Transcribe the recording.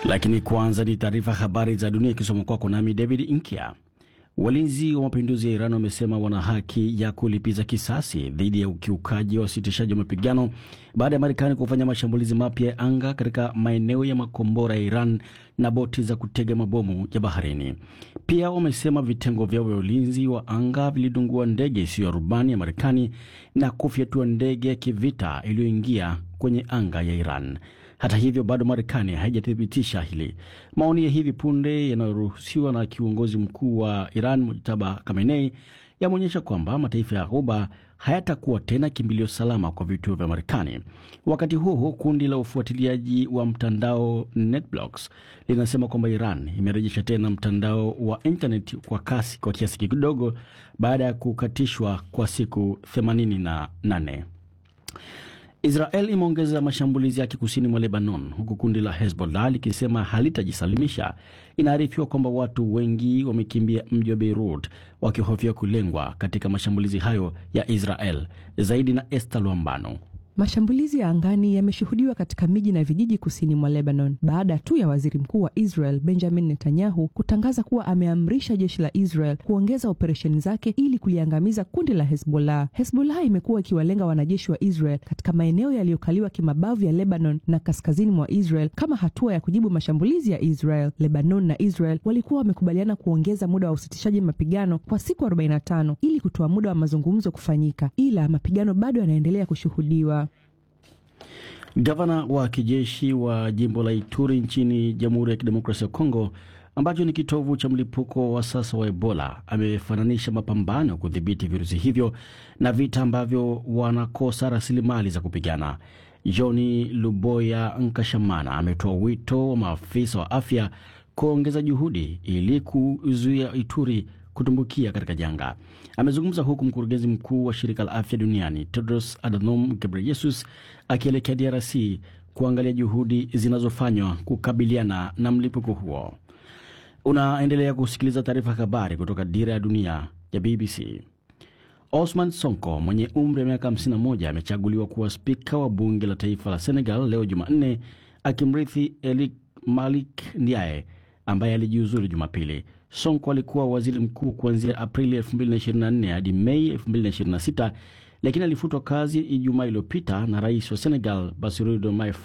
Lakini kwanza ni taarifa habari za dunia ikisoma kwako nami David Inkia. Walinzi wa mapinduzi ya Iran wamesema wana haki ya kulipiza kisasi dhidi ya ukiukaji wa usitishaji wa mapigano baada ya Marekani kufanya mashambulizi mapya ya anga katika maeneo ya makombora ya Iran na boti za kutega mabomu ya baharini. Pia wamesema vitengo vyao vya ulinzi wa anga vilidungua ndege isiyo ya rubani ya Marekani na kufyatua ndege ya kivita iliyoingia kwenye anga ya Iran. Hata hivyo bado Marekani haijathibitisha hili. Maoni ya hivi punde yanayoruhusiwa na kiongozi mkuu wa Iran Mujtaba Khamenei yameonyesha kwamba mataifa ya Ghuba hayatakuwa tena kimbilio salama kwa vituo vya Marekani. Wakati huo huo, kundi la ufuatiliaji wa mtandao NetBlocks linasema kwamba Iran imerejesha tena mtandao wa internet kwa kasi kwa kiasi kidogo baada ya kukatishwa kwa siku 88. Israel imeongeza mashambulizi yake kusini mwa Lebanon, huku kundi la Hezbollah likisema halitajisalimisha. Inaarifiwa kwamba watu wengi wamekimbia mji wa Beirut wakihofia kulengwa katika mashambulizi hayo ya Israel. Zaidi na Esther Lwambano. Mashambulizi ya angani yameshuhudiwa katika miji na vijiji kusini mwa Lebanon baada tu ya waziri mkuu wa Israel Benjamin Netanyahu kutangaza kuwa ameamrisha jeshi la Israel kuongeza operesheni zake ili kuliangamiza kundi la Hezbollah. Hezbollah imekuwa ikiwalenga wanajeshi wa Israel katika maeneo yaliyokaliwa kimabavu ya Lebanon na kaskazini mwa Israel kama hatua ya kujibu mashambulizi ya Israel. Lebanon na Israel walikuwa wamekubaliana kuongeza muda wa usitishaji mapigano kwa siku 45 ili kutoa muda wa mazungumzo kufanyika, ila mapigano bado yanaendelea kushuhudiwa. Gavana wa kijeshi wa jimbo la Ituri nchini Jamhuri ya Kidemokrasia ya Kongo, ambacho ni kitovu cha mlipuko wa sasa wa Ebola, amefananisha mapambano ya kudhibiti virusi hivyo na vita ambavyo wanakosa rasilimali za kupigana. Johni Luboya Nkashamana ametoa wito wa maafisa wa afya kuongeza juhudi ili kuzuia Ituri kutumbukia katika janga. Amezungumza huku mkurugenzi mkuu wa shirika la afya duniani Tedros Adhanom Ghebreyesus akielekea DRC kuangalia juhudi zinazofanywa kukabiliana na mlipuko huo. Unaendelea kusikiliza taarifa ya habari kutoka Dira ya Dunia ya BBC. Osman Sonko mwenye umri wa miaka 51 amechaguliwa kuwa spika wa bunge la taifa la Senegal leo Jumanne, akimrithi Elik Malik Ndiaye ambaye alijiuzulu Jumapili. Sonko alikuwa waziri mkuu kuanzia Aprili 2024 hadi Mei 2026, lakini alifutwa kazi Ijumaa iliyopita na rais wa Senegal Bassirou Diomaye